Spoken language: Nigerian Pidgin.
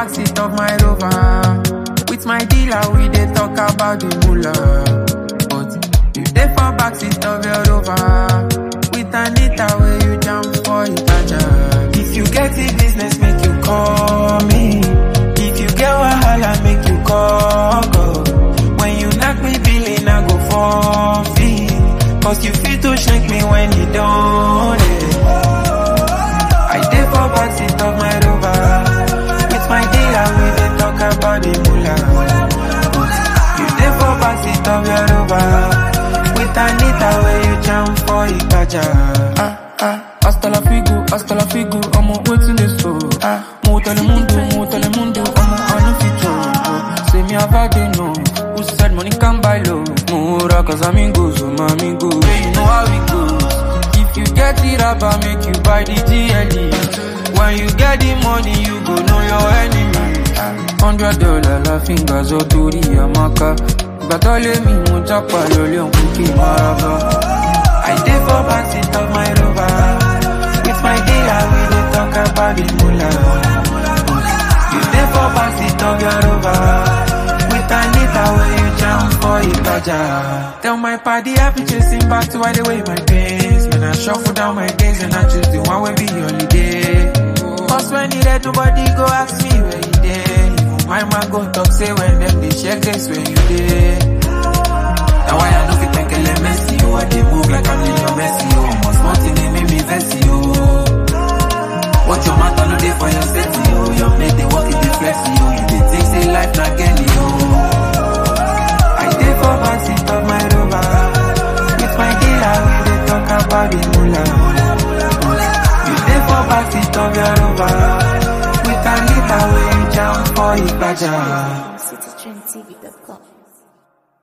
backseat of my rover. With my dealer, we dey talk about the moolah. But you dey for backseat of your rover. With Anita, where you jump for Itaja. If you get the business, make you call me. If you get wahala, make you call God. When you knock me billing, I go forfeit. Cause you fit to shake me when you don't. I dey for backseat of my rover. With my dealer, we dey talk about the moolah. You dey for backseat of your rover. With Anita, where you jam for Ipaja. Ah, ah, hasta la figo, hasta la figo, I'm waiting this so. Ah, mo telemundo, mo telemundo, I'm on a feature. Say me have had no. Who said money can buy love? More cause amigos, oh my amigos. Yeah, you know how it goes. If you get the rubber, make you buy the GLE. When you get the money, you go know your enemy. Hundred dollar la fingers, oh, Tori Amaka. Gbàtọ́lé mi, mo jápa lólé òkú kí n máa bá. I dey for backseat of my rover. With my dealer, we dey talk about the moolah. You dey for backseat of your rover. With Anita, where you jam for Ipaja. Tell my party I be chasing back to wide away my pains. When I shuffle down my days and I choose the one wey be holiday. Cause when it red, nobody go ask me where you dey. Even my man go talk say when them dey share case where you dey. Now why I no fit think let Messi oh I dey move like I'm Lionel Messi oh Almost nothing they make me vex you What your matter no dey for your safety oh Your mate dey work it dey flex you You dey think say life na Kelly oh I dey for backseat of my rover With my dealer we dey talk about the moolah You dey for backseat of your rover With Anita wey you jam for Ipaja citytrendtv.com.